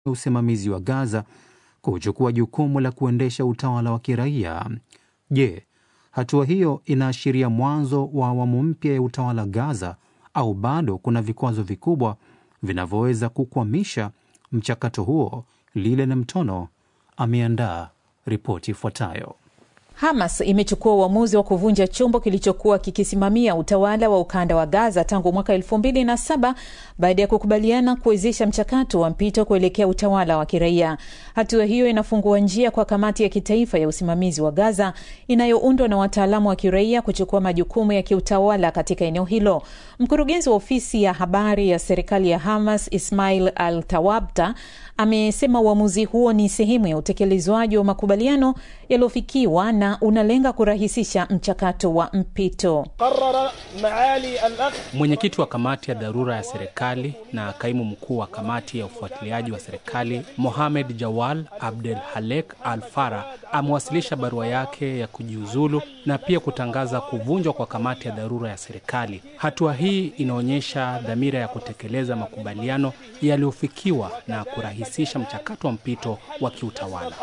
usimamizi wa Gaza kuchukua jukumu la kuendesha utawala wa kiraia. Je, hatua hiyo inaashiria mwanzo wa awamu mpya ya utawala Gaza au bado kuna vikwazo vikubwa vinavyoweza kukwamisha mchakato huo? Lile na Mtono ameandaa ripoti ifuatayo. Hamas imechukua uamuzi wa kuvunja chombo kilichokuwa kikisimamia utawala wa ukanda wa Gaza tangu mwaka elfu mbili na saba baada ya kukubaliana kuwezesha mchakato wa mpito kuelekea utawala wa kiraia. Hatua hiyo inafungua njia kwa kamati ya kitaifa ya usimamizi wa Gaza inayoundwa na wataalamu wa kiraia kuchukua majukumu ya kiutawala katika eneo hilo. Mkurugenzi wa ofisi ya habari ya serikali ya Hamas Ismail Al Tawabta amesema uamuzi huo ni sehemu ya utekelezwaji wa makubaliano yaliyofikiwa na unalenga kurahisisha mchakato wa mpito. Mwenyekiti wa kamati ya dharura ya serikali na kaimu mkuu wa kamati ya ufuatiliaji wa serikali Mohamed Jawal Abdel Halek Al Fara amewasilisha barua yake ya kujiuzulu na pia kutangaza kuvunjwa kwa kamati ya dharura ya serikali. Hatua hii inaonyesha dhamira ya kutekeleza makubaliano yaliyofikiwa na kurahisisha mchakato wa mpito wa kiutawala.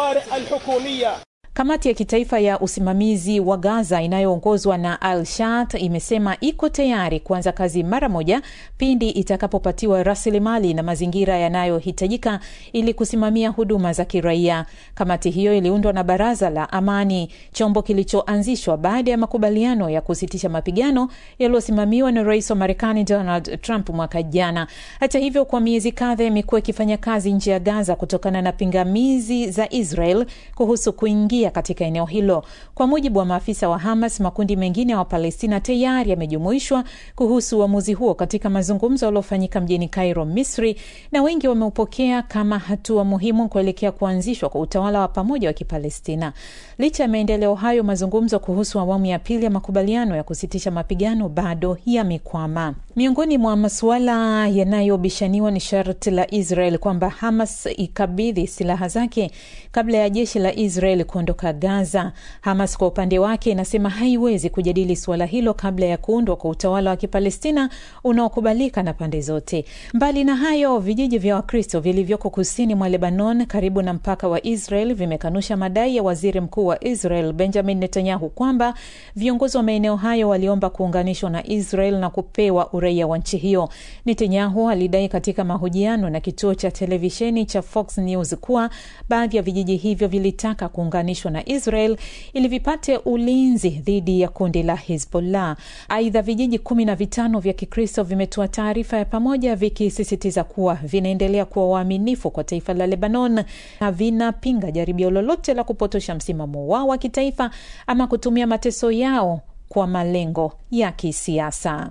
Kamati ya kitaifa ya usimamizi wa Gaza inayoongozwa na Al Shat imesema iko tayari kuanza kazi mara moja pindi itakapopatiwa rasilimali na mazingira yanayohitajika ili kusimamia huduma za kiraia. Kamati hiyo iliundwa na Baraza la Amani, chombo kilichoanzishwa baada ya makubaliano ya kusitisha mapigano yaliyosimamiwa na rais wa Marekani Donald Trump mwaka jana. Hata hivyo, kwa miezi kadhaa imekuwa ikifanya kazi nje ya Gaza kutokana na pingamizi za Israel kuhusu kuingia katika eneo hilo. Kwa mujibu wa maafisa wa Hamas, makundi mengine ya wa Wapalestina tayari yamejumuishwa kuhusu uamuzi huo katika mazungumzo yaliyofanyika mjini Cairo, Misri, na wengi wameupokea kama hatua muhimu kuelekea kuanzishwa kwa utawala wa pamoja wa Kipalestina. Licha ya maendeleo hayo, mazungumzo kuhusu awamu ya pili ya makubaliano ya kusitisha mapigano bado yamekwama. Miongoni mwa masuala yanayobishaniwa ni sharti la Israel kwamba Hamas ikabidhi silaha zake kabla ya jeshi la Israel kuondoka Gaza. Hamas kwa upande wake inasema haiwezi kujadili suala hilo kabla ya kuundwa kwa utawala wa Kipalestina unaokubalika na pande zote. Mbali na hayo, vijiji vya Wakristo vilivyoko kusini mwa Lebanon karibu na mpaka wa Israel vimekanusha madai ya waziri mkuu wa Israel Benjamin Netanyahu kwamba viongozi wa maeneo hayo waliomba kuunganishwa na Israel na kupewa uraia wa nchi hiyo. Netanyahu alidai katika mahojiano na kituo cha televisheni cha Fox News kuwa baadhi ya vijiji hivyo vilitaka kuunganishwa na Israel ili vipate ulinzi dhidi ya kundi la Hezbollah. Aidha, vijiji kumi na vitano vya Kikristo vimetoa taarifa ya pamoja vikisisitiza kuwa vinaendelea kuwa waaminifu kwa taifa la Lebanon na vinapinga jaribio lolote la kupotosha msimamo wao wa kitaifa ama kutumia mateso yao kwa malengo ya kisiasa.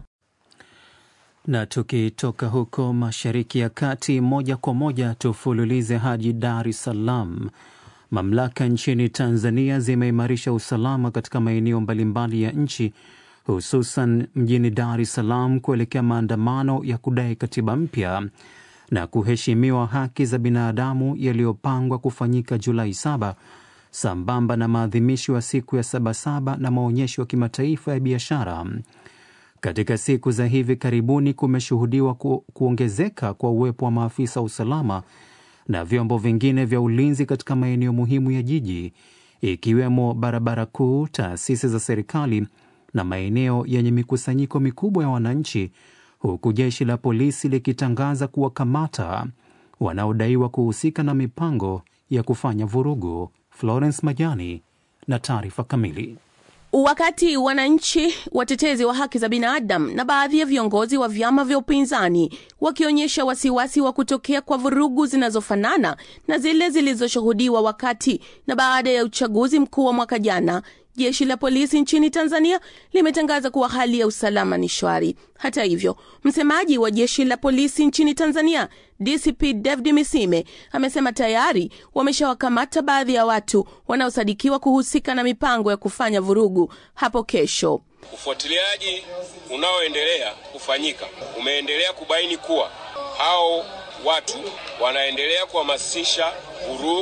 Na tukitoka huko Mashariki ya Kati, moja kwa moja tufululize hadi Dar es Salaam. Mamlaka nchini Tanzania zimeimarisha usalama katika maeneo mbalimbali ya nchi hususan mjini Dar es Salaam kuelekea maandamano ya kudai katiba mpya na kuheshimiwa haki za binadamu yaliyopangwa kufanyika Julai saba sambamba na maadhimisho ya siku ya Sabasaba na maonyesho ya kimataifa ya biashara. Katika siku za hivi karibuni kumeshuhudiwa ku, kuongezeka kwa uwepo wa maafisa wa usalama na vyombo vingine vya ulinzi katika maeneo muhimu ya jiji ikiwemo barabara kuu, taasisi za serikali na maeneo yenye mikusanyiko mikubwa ya wananchi, huku jeshi la polisi likitangaza kuwakamata wanaodaiwa kuhusika na mipango ya kufanya vurugu. Florence Majani na taarifa kamili. Wakati wananchi, watetezi wa haki za binadamu na baadhi ya viongozi wa vyama vya upinzani wakionyesha wasiwasi wa kutokea kwa vurugu zinazofanana na zile zilizoshuhudiwa wakati na baada ya uchaguzi mkuu wa mwaka jana, jeshi la polisi nchini Tanzania limetangaza kuwa hali ya usalama ni shwari. Hata hivyo, msemaji wa jeshi la polisi nchini Tanzania DCP David Misime amesema tayari wameshawakamata baadhi ya watu wanaosadikiwa kuhusika na mipango ya kufanya vurugu hapo kesho. Ufuatiliaji unaoendelea kufanyika umeendelea kubaini kuwa hao watu wanaendelea kuhamasisha vurugu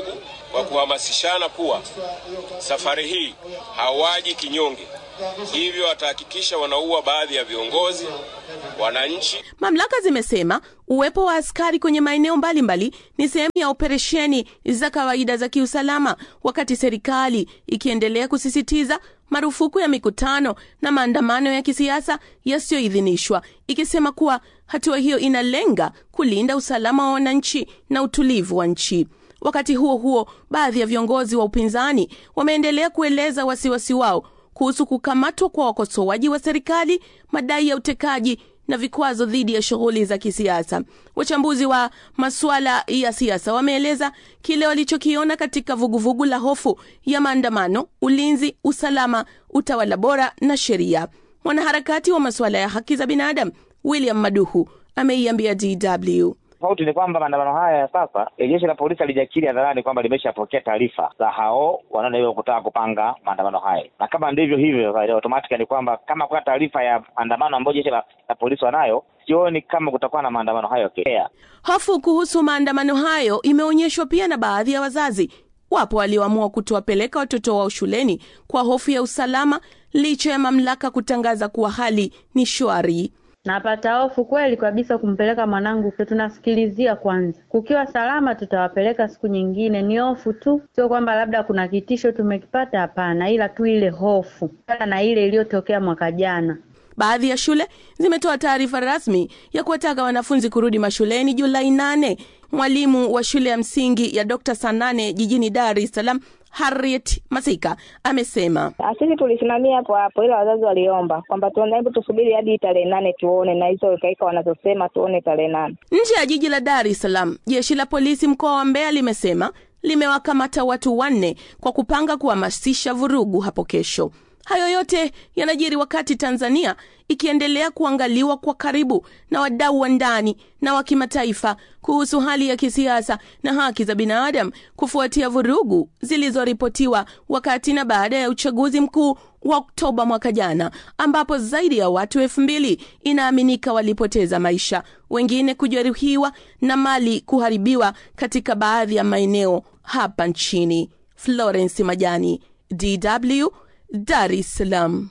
kwa kuhamasishana kuwa safari hii hawaji kinyonge, hivyo watahakikisha wanaua baadhi ya viongozi, wananchi Mamlaka zimesema uwepo wa askari kwenye maeneo mbalimbali ni sehemu ya operesheni za kawaida za kiusalama, wakati serikali ikiendelea kusisitiza marufuku ya mikutano na maandamano ya kisiasa yasiyoidhinishwa, ikisema kuwa hatua hiyo inalenga kulinda usalama wa wananchi na utulivu wa nchi. Wakati huo huo, baadhi ya viongozi wa upinzani wameendelea kueleza wasiwasi wao kuhusu kukamatwa kwa wakosoaji wa serikali, madai ya utekaji na vikwazo dhidi ya shughuli za kisiasa. Wachambuzi wa masuala ya siasa wameeleza kile walichokiona katika vuguvugu la hofu ya maandamano, ulinzi, usalama, utawala bora na sheria. Mwanaharakati wa masuala ya haki za binadamu William Maduhu ameiambia DW Tofauti ni kwamba maandamano haya ya sasa, jeshi la polisi halijakiri hadharani kwamba limeshapokea taarifa za hao wanaodaiwa kutaka kupanga maandamano haya, na kama ndivyo hivyo, automatic ni kwamba kama kuna taarifa ya maandamano ambayo jeshi la, la polisi wanayo, sioni kama kutakuwa na maandamano hayo yakiendelea. Hofu kuhusu maandamano hayo imeonyeshwa pia na baadhi ya wazazi. Wapo walioamua kutowapeleka watoto wao shuleni kwa hofu ya usalama, licha ya mamlaka kutangaza kuwa hali ni shwari. Napata hofu kweli kabisa kumpeleka mwanangu, tunasikilizia kwanza. Kukiwa salama, tutawapeleka siku nyingine. Ni hofu tu, sio kwamba labda kuna kitisho tumekipata, hapana, ila tu ile hofu na ile iliyotokea mwaka jana. Baadhi ya shule zimetoa taarifa rasmi ya kuwataka wanafunzi kurudi mashuleni Julai nane. Mwalimu wa shule ya msingi ya Dr. Sanane jijini Dar es Salaam Harriet Masika amesema sisi tulisimamia hapo hapo, ila wazazi waliomba kwamba tuone, hebu tusubiri hadi tarehe nane tuone, na hizo ikaika wanazosema tuone tarehe nane. Nje ya jiji la Dar es Salaam, jeshi la polisi mkoa wa Mbeya limesema limewakamata watu wanne kwa kupanga kuhamasisha vurugu hapo kesho. Hayo yote yanajiri wakati Tanzania ikiendelea kuangaliwa kwa karibu na wadau wa ndani na wa kimataifa kuhusu hali ya kisiasa na haki za binadamu kufuatia vurugu zilizoripotiwa wakati na baada ya uchaguzi mkuu wa Oktoba mwaka jana, ambapo zaidi ya watu elfu mbili inaaminika walipoteza maisha, wengine kujeruhiwa na mali kuharibiwa katika baadhi ya maeneo hapa nchini. Florence Majani, DW, Dar es Salaam.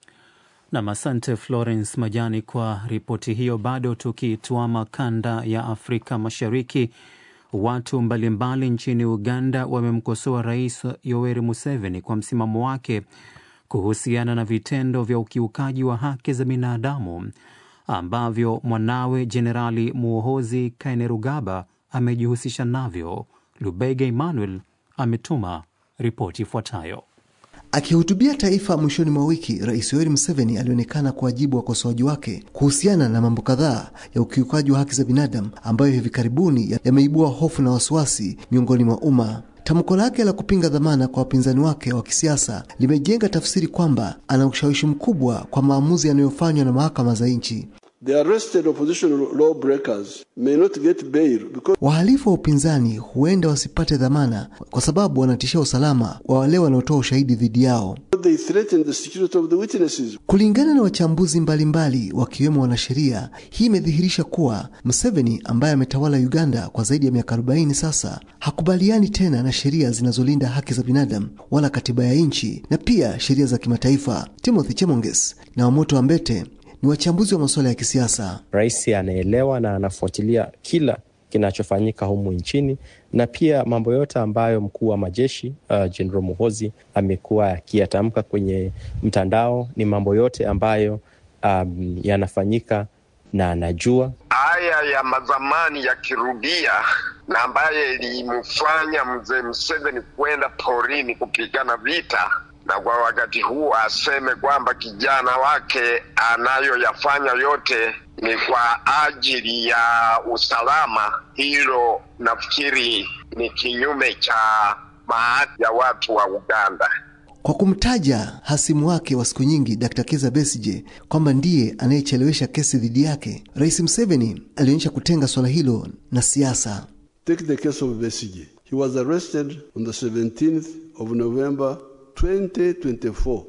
Nam, asante Florence Majani kwa ripoti hiyo. Bado tukituama kanda ya Afrika Mashariki, watu mbalimbali nchini Uganda wamemkosoa Rais Yoweri Museveni kwa msimamo wake kuhusiana na vitendo vya ukiukaji wa haki za binadamu ambavyo mwanawe Jenerali Muhoozi Kainerugaba amejihusisha navyo. Lubega Emmanuel ametuma ripoti ifuatayo. Akihutubia taifa mwishoni mwa wiki, Rais Yoweri Museveni alionekana kuwajibu wakosoaji wake kuhusiana na mambo kadhaa ya ukiukaji wa haki za binadamu ambayo hivi karibuni yameibua hofu na wasiwasi miongoni mwa umma. Tamko lake la kupinga dhamana kwa wapinzani wake wa kisiasa limejenga tafsiri kwamba ana ushawishi mkubwa kwa maamuzi yanayofanywa na mahakama za nchi. The arrested opposition lawbreakers may not get bail because... Wahalifu wa upinzani huenda wasipate dhamana kwa sababu wanatishia usalama wa wale wanaotoa ushahidi dhidi yao. they threaten the security of the witnesses. Kulingana na wachambuzi mbalimbali wakiwemo wanasheria, hii imedhihirisha kuwa Museveni ambaye ametawala Uganda kwa zaidi ya miaka 40 sasa hakubaliani tena na sheria zinazolinda haki za binadamu wala katiba ya nchi na pia sheria za kimataifa. Timothy Chemonges na Wamoto Ambete ni wachambuzi wa masuala ya kisiasa. Rais anaelewa na anafuatilia kila kinachofanyika humu nchini na pia mambo yote ambayo mkuu wa majeshi uh, General Muhozi amekuwa akiyatamka kwenye mtandao ni mambo yote ambayo um, yanafanyika na anajua. Haya ya mazamani yakirudia na ambaye ilimfanya mzee Museveni kwenda porini kupigana vita na kwa wakati huu aseme kwamba kijana wake anayoyafanya yote ni kwa ajili ya usalama, hilo nafikiri ni kinyume cha maadili ya watu wa Uganda. Kwa kumtaja hasimu wake wa siku nyingi Dr. Kizza Besigye kwamba ndiye anayechelewesha kesi dhidi yake, Rais Museveni alionyesha kutenga suala hilo na siasa. Take the case of Besigye. He was arrested on the 17th of November 2024.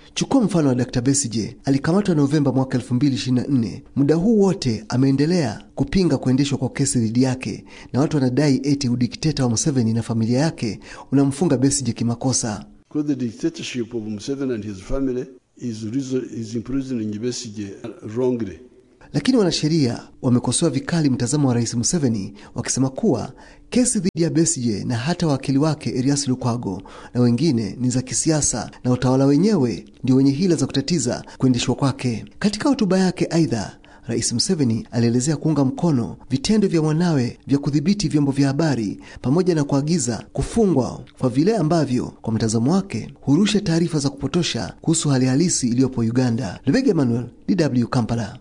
Chukua mfano wa Dr. Besigye, alikamatwa Novemba mwaka 2024. Muda huu wote ameendelea kupinga kuendeshwa kwa kesi dhidi yake, na watu wanadai eti udikteta wa Museveni na familia yake unamfunga Besigye kimakosa. Because the dictatorship of Museveni and his family is, is imprisoning Besigye wrongly. Lakini wanasheria wamekosoa vikali mtazamo wa Rais Museveni wakisema kuwa kesi dhidi ya Besigye na hata wakili wake Erias Lukwago na wengine ni za kisiasa na utawala wenyewe ndio wenye hila za kutatiza kuendeshwa kwake. Katika hotuba yake, aidha Rais Museveni alielezea kuunga mkono vitendo vya mwanawe vya kudhibiti vyombo vya habari pamoja na kuagiza kufungwa kwa vile ambavyo kwa mtazamo wake hurusha taarifa za kupotosha kuhusu hali halisi iliyopo Uganda. Lubega Emmanuel, DW Kampala.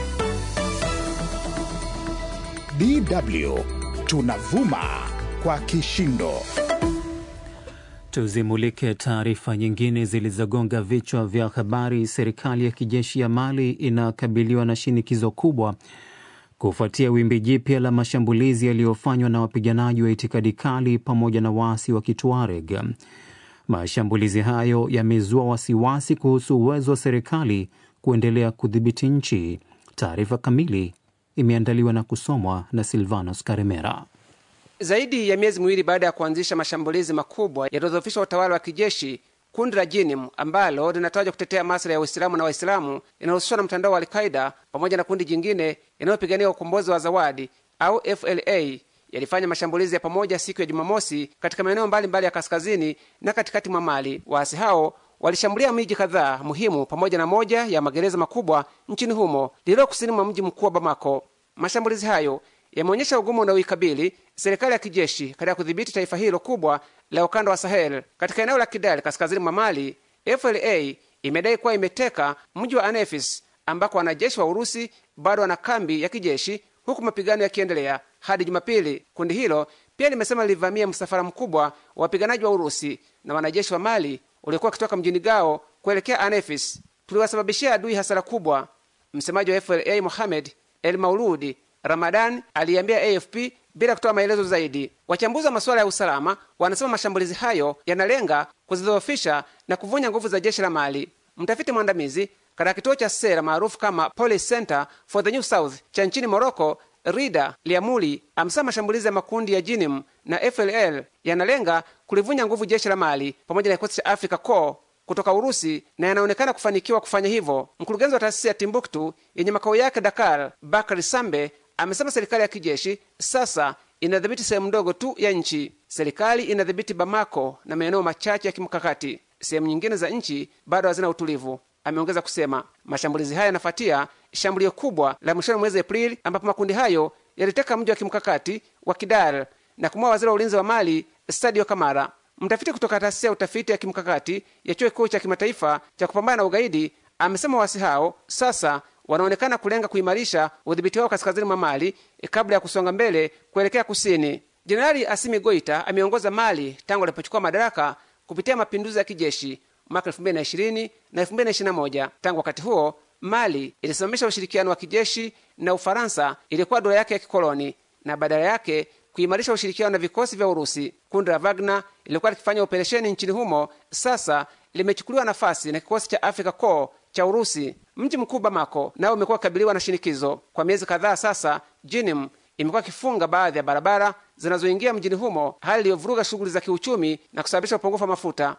DW tunavuma kwa kishindo. Tuzimulike taarifa nyingine zilizogonga vichwa vya habari. Serikali ya kijeshi ya Mali inakabiliwa na shinikizo kubwa kufuatia wimbi jipya la mashambulizi yaliyofanywa na wapiganaji wa itikadi kali pamoja na waasi wa Kituareg. Mashambulizi hayo yamezua wasiwasi kuhusu uwezo wa serikali kuendelea kudhibiti nchi. Taarifa kamili imeandaliwa na kusomwa na Silvanos Karemera. Zaidi ya miezi miwili baada ya kuanzisha mashambulizi makubwa yaliyodhoofisha utawala wa kijeshi, kundi la Jinim ambalo linatajwa kutetea maslahi ya Uislamu na Waislamu linahusishwa na mtandao wa Alqaida pamoja na kundi jingine linalopigania ukombozi wa Zawadi au FLA yalifanya mashambulizi ya pamoja siku ya Jumamosi katika maeneo mbalimbali ya kaskazini na katikati mwa Mali. Waasi hao walishambulia miji kadhaa muhimu pamoja na moja ya magereza makubwa nchini humo lililo kusini mwa mji mkuu wa Bamako. Mashambulizi hayo yameonyesha ugumu unaoikabili serikali ya kijeshi katika kudhibiti taifa hilo kubwa la ukanda wa Sahel. Katika eneo la Kidal kaskazini mwa Mali, FLA imedai kuwa imeteka mji wa Anefis ambako wanajeshi wa Urusi bado wana kambi ya kijeshi, huku mapigano yakiendelea hadi Jumapili. Kundi hilo pia limesema lilivamia msafara mkubwa wa wapiganaji wa Urusi na wanajeshi wa Mali uliokuwa wakitoka mjini Gao kuelekea Anefis. Tuliwasababishia adui hasara kubwa, msemaji wa FLA Mohamed El Mauludi Ramadan aliambia AFP bila kutoa maelezo zaidi. Wachambuzi wa masuala ya usalama wanasema mashambulizi hayo yanalenga kuzidhoofisha na kuvunja nguvu za jeshi la Mali. Mtafiti mwandamizi katika kituo cha sera maarufu kama Policy Center for the New South cha nchini Morocco, Rida Liamuli amesema mashambulizi ya makundi ya Jinim na FLL yanalenga kulivunja nguvu jeshi la Mali pamoja na kikosi cha Africa Corps kutoka Urusi na yanaonekana kufanikiwa kufanya hivyo. Mkurugenzi wa taasisi ya Timbuktu yenye makao yake Dakar, Bakari Sambe amesema serikali ya kijeshi sasa inadhibiti sehemu ndogo tu ya nchi. Serikali inadhibiti Bamako na maeneo machache ya kimkakati. Sehemu nyingine za nchi bado hazina utulivu. Ameongeza kusema mashambulizi haya yanafuatia shambulio kubwa la mwishoni mwezi Aprili, ambapo makundi hayo yaliteka mji wa kimkakati wa Kidal na kumua waziri wa ulinzi wa Mali Sadio Kamara. Mtafiti kutoka taasisi ya utafiti ya kimkakati ya chuo kikuu cha kimataifa cha kupambana na ugaidi amesema waasi hao sasa wanaonekana kulenga kuimarisha udhibiti wao kaskazini mwa Mali kabla ya kusonga mbele kuelekea kusini. Jenerali Asimi Goita ameongoza Mali tangu alipochukua madaraka kupitia mapinduzi ya kijeshi mwaka 2020 na 2021. Tangu wakati huo Mali ilisimamisha ushirikiano wa kijeshi na Ufaransa ilikuwa dola yake ya kikoloni na badala yake kuimarisha ushirikiano na vikosi vya Urusi. Kundi la Wagner lilikuwa likifanya operesheni nchini humo, sasa limechukuliwa nafasi na kikosi cha Africa Corps cha Urusi. Mji mkuu Bamako nao umekuwa ukikabiliwa na shinikizo kwa miezi kadhaa sasa. Jinim imekuwa ikifunga baadhi ya barabara zinazoingia mjini humo, hali iliyovuruga shughuli za kiuchumi na kusababisha upungufu wa mafuta.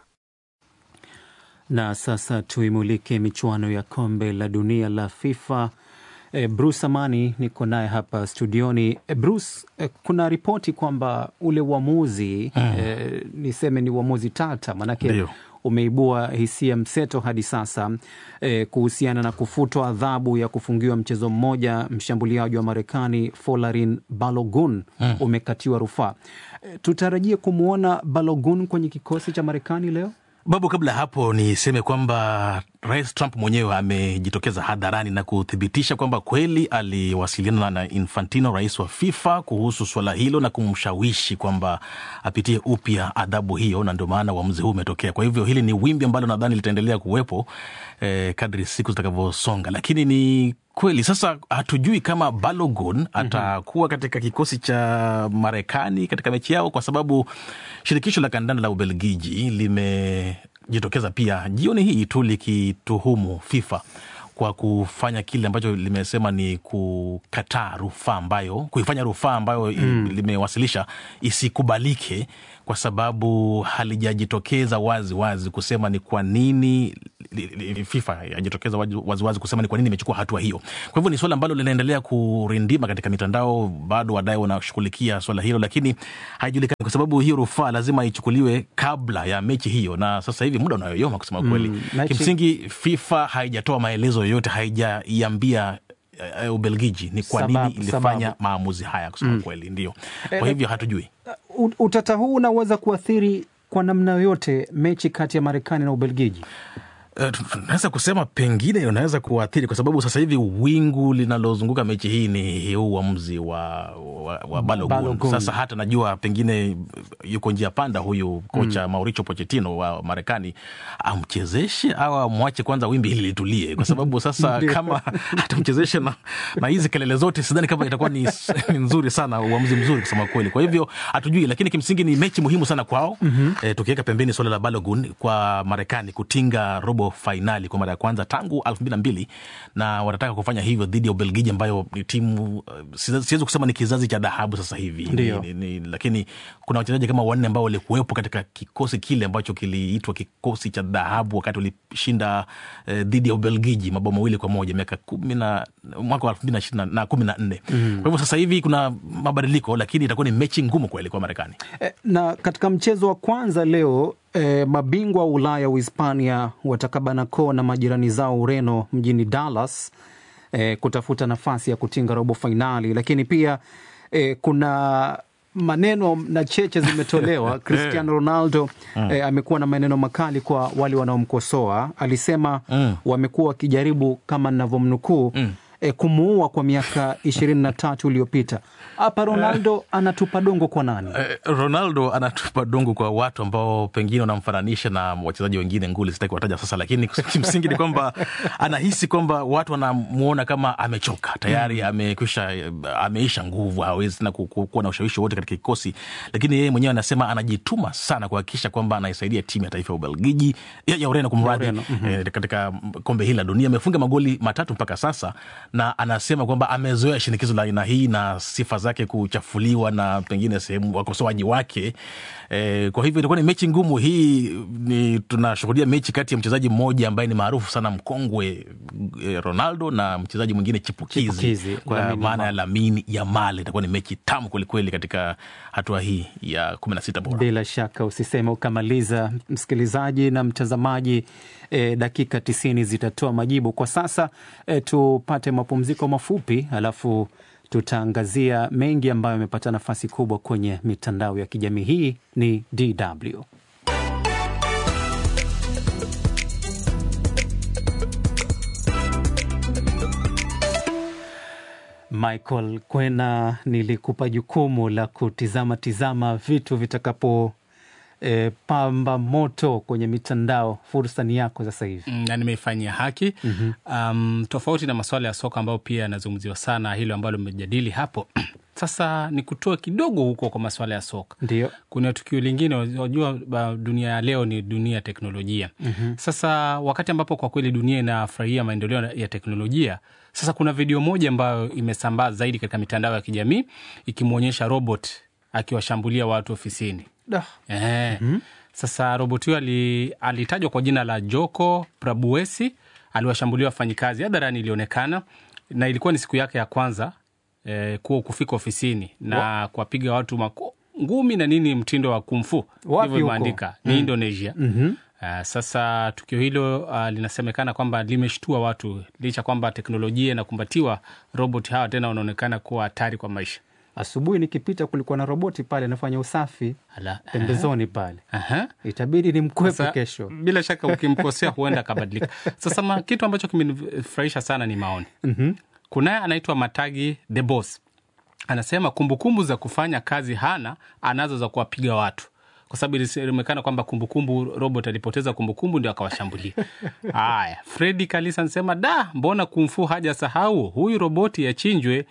Na sasa tuimulike michuano ya kombe la dunia la FIFA. E, Bruce Amani niko naye hapa studioni. E, Bruce, e, kuna ripoti kwamba ule uamuzi mm. e, niseme ni uamuzi tata, manake Dio umeibua hisia mseto hadi sasa e, kuhusiana na kufutwa adhabu ya kufungiwa mchezo mmoja mshambuliaji wa Marekani Folarin Balogun mm. umekatiwa rufaa. E, tutarajie kumwona Balogun kwenye kikosi cha Marekani leo. Babu, kabla ya hapo niseme kwamba Rais Trump mwenyewe amejitokeza hadharani na kuthibitisha kwamba kweli aliwasiliana na Infantino, rais wa FIFA, kuhusu swala hilo na kumshawishi kwamba apitie upya adhabu hiyo, na ndio maana uamuzi huu umetokea. Kwa hivyo hili ni wimbi ambalo nadhani litaendelea kuwepo eh, kadri siku zitakavyosonga, lakini ni kweli sasa hatujui kama Balogun atakuwa katika kikosi cha Marekani katika mechi yao, kwa sababu shirikisho la kandanda la Ubelgiji lime limejitokeza pia jioni hii tu likituhumu FIFA kwa kufanya kile ambacho limesema ni kukataa rufaa ambayo kuifanya rufaa ambayo mm. limewasilisha isikubalike kwa sababu halijajitokeza wazi wazi kusema ni kwa nini FIFA yajitokeza wazi wazi kusema ni kwa nini imechukua hatua hiyo. Kwa hivyo ni swala ambalo linaendelea kurindima katika mitandao, bado wadai wanashughulikia swala hilo, lakini haijulikani kwa sababu hiyo rufaa lazima ichukuliwe kabla ya mechi hiyo, na sasa hivi muda unayoyoma kusema kweli. Mm, mechi- Kimsingi FIFA haijatoa maelezo yoyote, haijaiambia uh, Ubelgiji ni kwa Sababu- nini ilifanya sababu. maamuzi haya kusema Mm. kweli, ndio. Eh, Kwa hivyo hatujui. U- Utata huu unaweza kuathiri kwa namna yoyote mechi kati ya Marekani na Ubelgiji. Uh, tunaweza kusema pengine unaweza kuathiri kwa sababu sasa hivi wingu linalozunguka mechi hii ni huu uamuzi wa, wa, wa Balogun. Balogun. Sasa hata najua pengine yuko njia panda huyu kocha Mauricio Pochettino wa Marekani, amchezeshe au amwache kwanza wimbi hili litulie, kwa sababu sasa Ndio. kama atamchezeshe na, na hizi kelele zote, sidhani kama itakuwa ni, ni nzuri sana, uamuzi mzuri kusema kweli. Kwa hivyo hatujui, lakini kimsingi ni mechi muhimu sana kwao. Mhm. E, tukiweka pembeni suala la Balogun kwa Marekani kutinga robo fainali kwa mara ya kwanza tangu elfu mbili na mbili na wanataka kufanya hivyo dhidi ya Ubelgiji ambayo ni timu uh, siwezi siwezi kusema ni kizazi cha dhahabu sasa hivi Ndio. ni, ni, ni, lakini kuna wachezaji kama wanne ambao walikuwepo katika kikosi kile ambacho kiliitwa kikosi cha dhahabu wakati walishinda eh, dhidi ya Ubelgiji mabao mawili kwa moja miaka kumi na mwaka wa elfu mbili na ishirini na kumi na nne Mhm. kwa hivyo sasa hivi kuna mabadiliko, lakini itakuwa ni mechi ngumu kweli kwa Marekani. Eh, na katika mchezo wa kwanza leo eh, mabingwa wa Ulaya Uhispania watakabana koo na majirani zao Ureno mjini Dallas eh, kutafuta nafasi ya kutinga robo fainali, lakini pia eh, kuna maneno na cheche zimetolewa. Cristiano Ronaldo Mm. eh, amekuwa na maneno makali kwa wale wanaomkosoa. Alisema Mm. wamekuwa wakijaribu kama ninavyomnukuu eh, kumuua kwa miaka ishirini na tatu iliyopita. Hapa Ronaldo anatupa dongo kwa nani? Eh, Ronaldo anatupa dongo kwa watu ambao pengine wanamfananisha na wachezaji wengine nguli, sitaki kuwataja sasa, lakini kimsingi ni kwamba anahisi kwamba watu wanamuona kama amechoka tayari, amekwisha ameisha nguvu, hawezi tena ku- ku- kuwa na ushawishi wote katika kikosi, lakini yeye mwenyewe anasema anajituma sana kuhakikisha kwamba anaisaidia timu ya taifa ya Ubelgiji ya, ya Ureno kumradhi, Ya Ureno, mhm. eh, katika kombe hili la dunia amefunga magoli matatu mpaka sasa, na anasema kwamba amezoea shinikizo la aina hii na sifa zake kuchafuliwa na pengine sehemu wakosoaji wake. E, kwa hivyo itakuwa ni mechi ngumu hii. Ni tunashuhudia mechi kati ya mchezaji mmoja ambaye ni maarufu sana mkongwe e, Ronaldo na mchezaji mwingine chipukizi, Chipukizi, kwa Lamine maana ya Yamal. Lamine Yamal. Itakuwa ni mechi tamu kwelikweli katika hatua hii ya kumi na sita bora. Bila shaka usiseme ukamaliza, msikilizaji na mtazamaji. E, dakika tisini zitatoa majibu. Kwa sasa e, tupate mapumziko mafupi, alafu tutaangazia mengi ambayo yamepata nafasi kubwa kwenye mitandao ya kijamii. Hii ni DW. Michael Kwena, nilikupa jukumu la kutizama tizama vitu vitakapo e, pamba moto kwenye mitandao. Fursa ni yako sasa hivi. Mm, na nimeifanyia haki Mhm. um, tofauti na masuala ya soka ambayo pia yanazungumziwa sana, hilo ambalo mmejadili hapo sasa ni kutoa kidogo huko kwa masuala ya soka. Ndio. Kuna tukio lingine, unajua ba- dunia ya leo ni dunia ya teknolojia. Mhm. Sasa wakati ambapo kwa kweli dunia inafurahia maendeleo ya teknolojia, sasa kuna video moja ambayo imesambaa zaidi katika mitandao ya kijamii ikimwonyesha robot akiwashambulia watu ofisini. Da. Eh. Sasa robot huyo ali, alitajwa kwa jina la Joko Prabuesi, aliwashambulia wafanyikazi hadharani, ilionekana na ilikuwa ni siku yake ya kwanza eh, kuwa kufika ofisini na kuwapiga watu mako, ngumi na nini, mtindo wa kumfu Wapi ndivyo huko? imeandika ni Mm. Indonesia. Mhm. Uh, sasa tukio hilo uh, linasemekana kwamba limeshtua watu licha kwamba teknolojia inakumbatiwa, robot hawa tena wanaonekana kuwa hatari kwa maisha. Asubuhi nikipita kulikuwa na roboti pale anafanya usafi Ala, pembezoni pale, Aha. itabidi ni mkwepe Sasa, kesho. Bila shaka ukimkosea huenda akabadilika. Sasa ma, kitu ambacho kimenifurahisha sana ni maoni. Mhm. Kunaye anaitwa Matagi the Boss, anasema kumbukumbu za kufanya kazi hana, anazo za kuwapiga watu kwa sababu ilisemekana kwamba kumbukumbu robot alipoteza kumbukumbu ndio akawashambulia. Haya, Fredi Kalisa anasema da, mbona kumfu haja sahau huyu roboti yachinjwe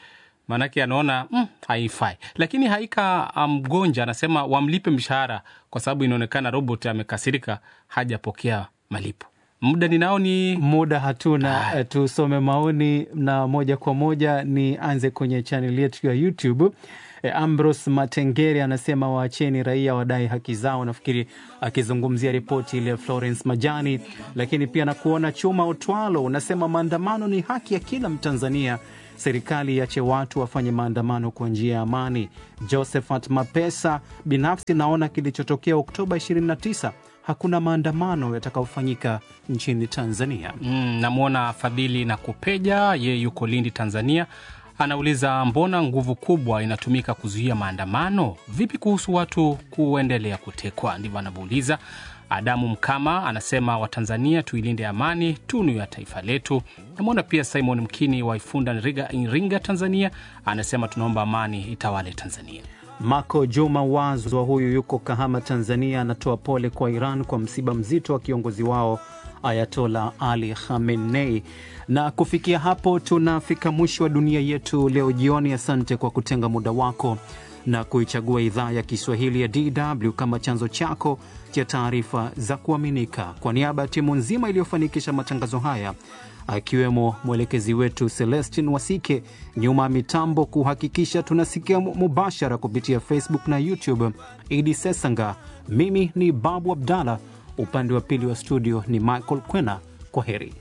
maanake anaona mm, haifai. Lakini Haika Mgonja anasema wamlipe mshahara kwa sababu inaonekana robot amekasirika, hajapokea malipo. Muda ninao ni muda hatuna. Eh, Tusome maoni na moja kwa moja nianze kwenye chaneli yetu ya YouTube. Eh, Ambrose Matengere anasema waacheni raia wadai haki zao, nafikiri akizungumzia ripoti ile ya Florence Majani. Lakini pia nakuona Chuma Otwalo unasema maandamano ni haki ya kila Mtanzania, serikali iache watu wafanye maandamano kwa njia ya amani. Josephat Mapesa, binafsi naona kilichotokea Oktoba 29 hakuna maandamano yatakayofanyika nchini Tanzania. Mm, namwona Fadhili na Kupeja, yeye yuko Lindi, Tanzania. Anauliza, mbona nguvu kubwa inatumika kuzuia maandamano? Vipi kuhusu watu kuendelea kutekwa? Ndivyo anavyouliza. Adamu Mkama anasema Watanzania tuilinde amani, tunu ya taifa letu. Namwona pia Simon Mkini wa Ifunda, Iringa, Tanzania, anasema tunaomba amani itawale Tanzania. Mako Juma Wazwa huyu yuko Kahama, Tanzania, anatoa pole kwa Iran kwa msiba mzito wa kiongozi wao Ayatola Ali Khamenei. Na kufikia hapo tunafika mwisho wa dunia yetu leo jioni. Asante kwa kutenga muda wako na kuichagua idhaa ya Kiswahili ya DW kama chanzo chako cha taarifa za kuaminika. Kwa niaba ya timu nzima iliyofanikisha matangazo haya akiwemo mwelekezi wetu Celestin Wasike, nyuma ya mitambo kuhakikisha tunasikia mubashara kupitia Facebook na YouTube, Idi Sesanga. Mimi ni Babu Abdallah, upande wa pili wa studio ni Michael Kwena. Kwa heri.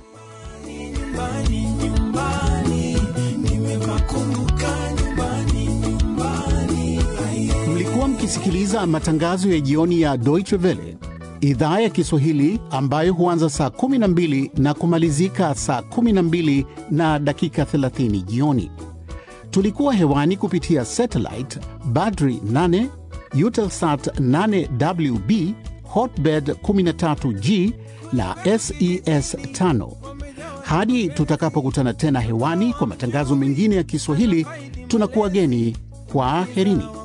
Mlikuwa mkisikiliza matangazo ya jioni ya Deutsche Welle idhaa ya Kiswahili ambayo huanza saa 12 na kumalizika saa 12 na dakika 30 jioni. Tulikuwa hewani kupitia satellite Badri 8, Eutelsat 8WB, Hotbird 13G na SES 5. Hadi tutakapokutana tena hewani kwa matangazo mengine ya Kiswahili, tunakuwa geni kwa herini.